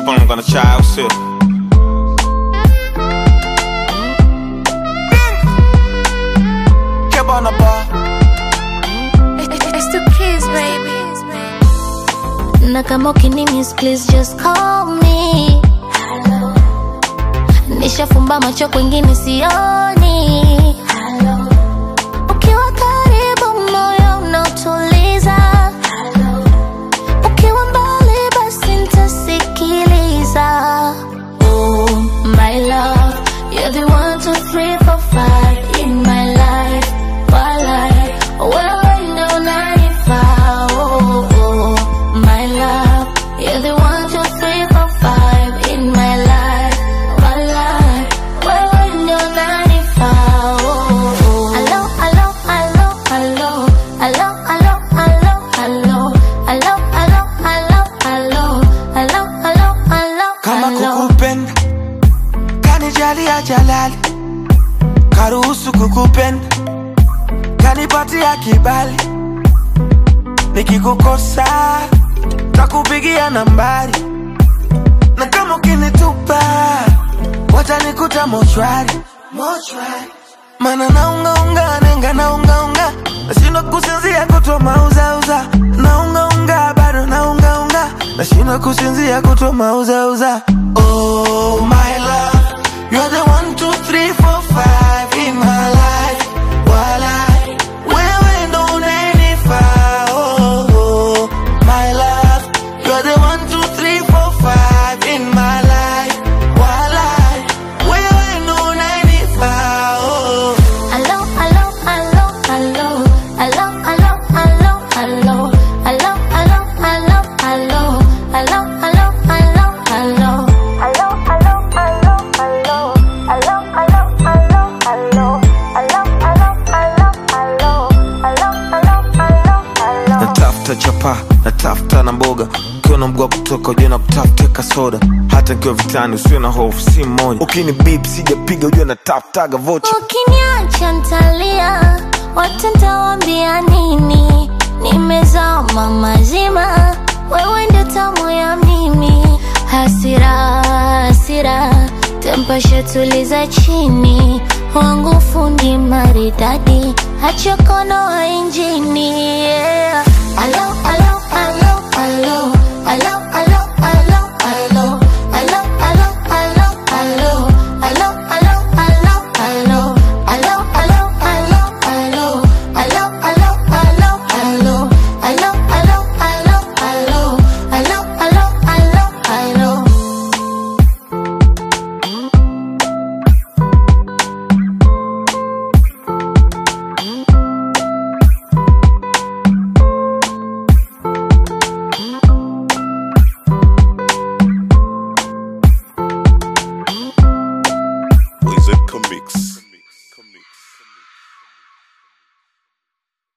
I'm gonna try out shit. Keep on the bar. It's the kids, baby. Na kama ukinimis please just call me. Nishafumba macho kwingine sioni. Ukiwa karibu moyo unautuliza. Ukiwa mbali basi nitasikiliza. Oh my love, you're the one, two, three, four, five in my life. Walai, wewe ndo unanifaa. Oh, oh, my love, you're the one, two, three, four, five in my life. Walai, wewe ndo unanifaa. Oh, oh. Hello, hello, hello, hello. Hello, hello, hello, hello. Hello, hello, hello, hello. Hello, hello, hello, kama hello. kukupenda kanijalia jalali karuhusu kukupenda kanipatia kibali nikikukosa takupigia nambari na kama ukinitupa watanikuta mochwari mochwari mana naungaunga nenga naungaunga nashindwa kusinzia kutwa mauzauza naungaunga bado naungaunga nashindwa kusinzia kutwa mauzauza oh my love you're the one two three four five in my life walai wewe ndo unanifaa oh, oh my love you're the one two three four five in my life walai wewe ndo unanifaa oh. Hello, hello, hello, hello. Hello, hello, hello, hello. Hello, hello, hello, hello. Hello, hello, hello, hello. Hello, hello, hello, hello. Hello, hello, hello, hello. Hello, hello, hello, hello. Hello, hello, hello, hello. natafuta chapa natafuta na mboga ukiwa na mguu wa kutoka ujue na kutafuta kasoda hata nikiwa vitani usiwe na hofu si mmoja ukini bip sijapiga ujue natafutaga vocha Ukiniacha ntalia, watu ntawambia nini? Nimezama mazima, wewe ndio tamu ya mimi. Hasira, hasira, tempasha tuliza chini, wangu fundi maridadi, hachokono wa injini. Yeah. Alo, alo, alo, alo.